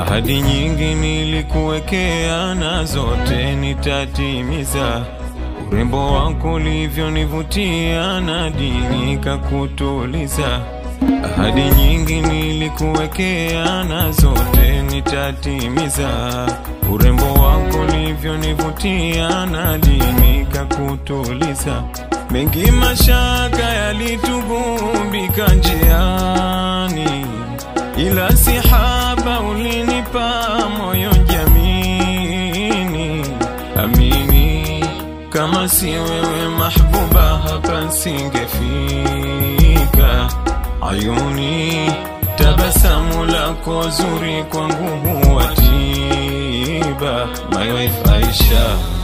Ahadi nyingi nilikuwekea na zote nitatimiza. Urembo wako ulivyonivutia na dini kakutuliza. Ahadi nyingi nilikuwekea na zote nitatimiza. Urembo wako ulivyonivutia na dini kakutuliza. Mengi mashaka yalitugubika njiani, ila sihaba ulinipa moyo jamini. Amini kama si wewe mahbuba, hapa singefika. Ayuni, tabasamu lako zuri kwangu huwa tiba. My wife Aisha